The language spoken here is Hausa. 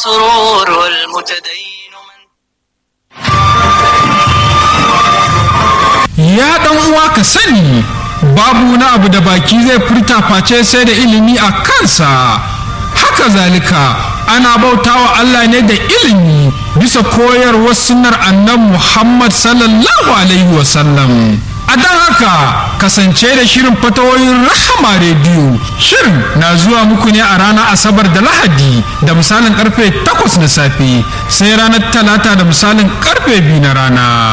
والسرور والمتدين ya dan uwa ka sani babu wani abu da baki zai furta face sai da ilimi a kansa haka zalika ana bautawa Allah ne da ilimi bisa koyarwar sunnar annabi Muhammad sallallahu alaihi wasallam a don haka kasance da shirin fatawoyin rahama rediyo shirin na zuwa muku ne a ranar asabar da lahadi da misalin karfe 8 na safe sai ranar talata da misalin karfe 2 na rana